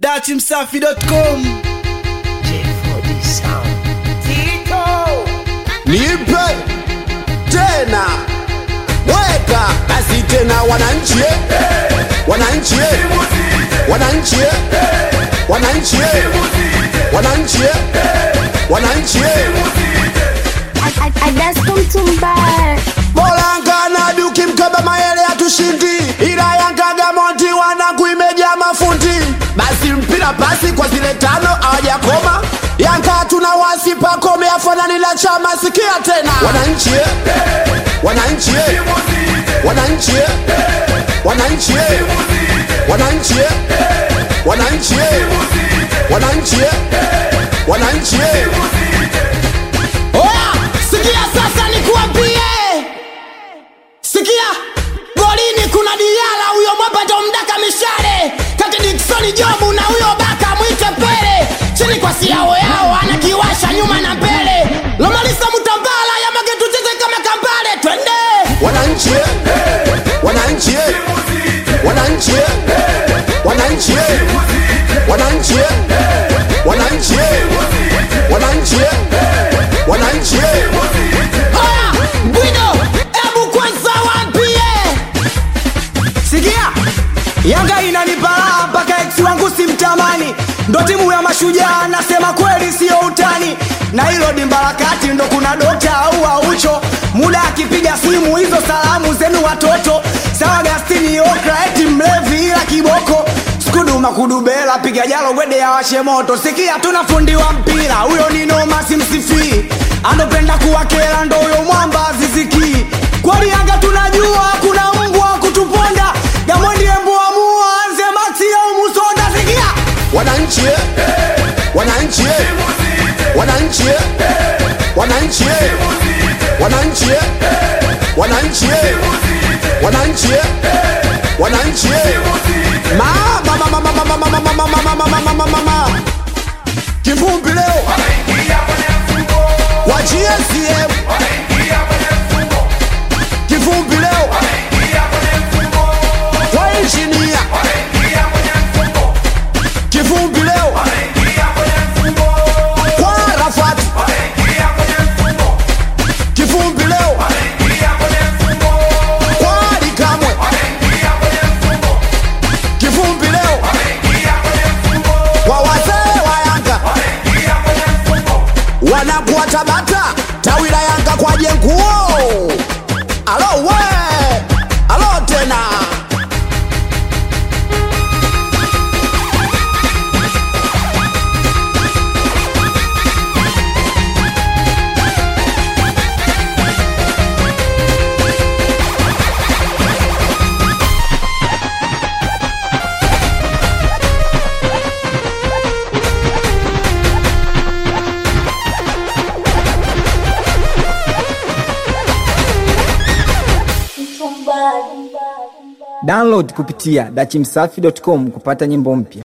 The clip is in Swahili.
dachimsafi.com nipe tena weka basi tena wananchi eh. wananchi eh. wananchi eh. wananchi eh. wananchi eh. wananchi eh. I, I, I just come to bar. Bolanga duki mkaba mayele hatushindi, ila Yanga Monti wanangu imejaa mafundi. Basi mpira pasi kwa zile tano hawajakoma. Yanga tuna wasi pakome afanani la chama, sikia tena wananchi eh. wananchi eh. wananchi eh. wananchi eh. wananchi eh. wananchi eh. wananchi eh. wananchi eh. Oya, sikia sasa nikuambie, sikia golini kuna Diala, huyo mwapato mdaka mishale kati Dickson Jobu na huyo baka mwite Pele, chini kwa siao yao anakiwasha nyuma na mbele, Lomalisa Mutambala Yamage tucheze kama kambale, twende wananchi, wananchi, wananchi, wananchi, wananchi, wananchi, wananchi wananchi haya bwido hebu kwanza wampie sikia yanga inanipala mpaka ex wangu simtamani ndo timu ya mashujaa nasema kweli siyo utani na hilo dimbarakati ndo kuna dokta au aucho muda akipiga simu hizo salamu zenu watoto sawa gastini okra eti mlevi ila kiboko skuduma kudubela piga jalo gwede ya washe moto sikia tuna fundi wa mpira huyo ni noma simsifii anopenda kuwakela ndo huyo mwamba zizikii kwani yanga tunajua kuna mbwa kutuponda gamwendie mbuamua anze maxi au musonda sikia wananchi wananchi wananchi wananchi wananchi wananchi wananchi wananchi mama mama mama mama mama mama mama mama mama mama kivumbi leo wa GSM kivumbi leo kwa injinia kivumbi leo kwa Arafat kivumbi leo kwa Ali Kamwe kivumbi leo kwa wazee wa Yanga wanakuwa Tabata tawi la Yanga kwa jenguo alo we alo tena download kupitia dachimsafi.com kupata nyimbo mpya